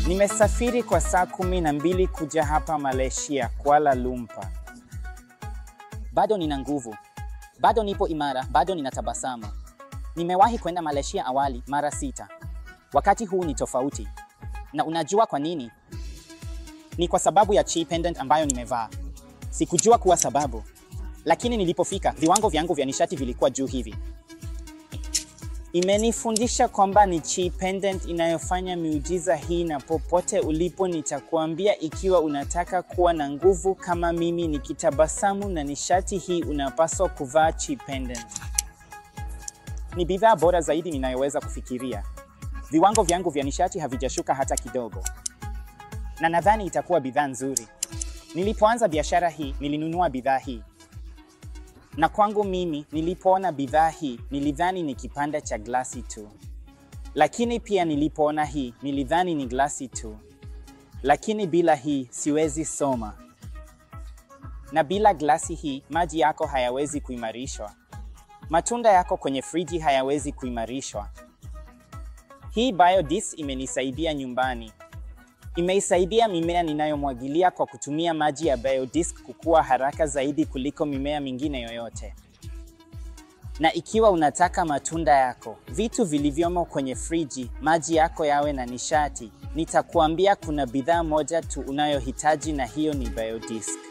Nimesafiri kwa saa kumi na mbili kuja hapa Malaysia, Kuala Lumpur. Bado nina nguvu, bado nipo imara, bado ninatabasamu. Nimewahi kwenda Malaysia awali mara sita. Wakati huu ni tofauti. Na unajua kwa nini? Ni kwa sababu ya chi pendant ambayo nimevaa. Sikujua kuwa sababu, lakini nilipofika viwango vyangu vya nishati vilikuwa juu hivi. Imenifundisha kwamba ni chi pendant inayofanya miujiza hii, na popote ulipo nitakuambia, ikiwa unataka kuwa na nguvu kama mimi nikitabasamu na nishati hii, unapaswa kuvaa chi pendant. Ni bidhaa bora zaidi ninayoweza kufikiria. Viwango vyangu vya nishati havijashuka hata kidogo, na nadhani itakuwa bidhaa nzuri. Nilipoanza biashara hii, nilinunua bidhaa hii na kwangu mimi nilipoona bidhaa hii nilidhani ni kipande cha glasi tu, lakini pia nilipoona hii nilidhani ni glasi tu, lakini bila hii siwezi soma, na bila glasi hii maji yako hayawezi kuimarishwa, matunda yako kwenye friji hayawezi kuimarishwa. Hii biodis imenisaidia nyumbani, imeisaidia mimea ninayomwagilia kwa kutumia maji ya biodisc kukua haraka zaidi kuliko mimea mingine yoyote. Na ikiwa unataka matunda yako, vitu vilivyomo kwenye friji, maji yako yawe na nishati, nitakuambia kuna bidhaa moja tu unayohitaji na hiyo ni biodisc.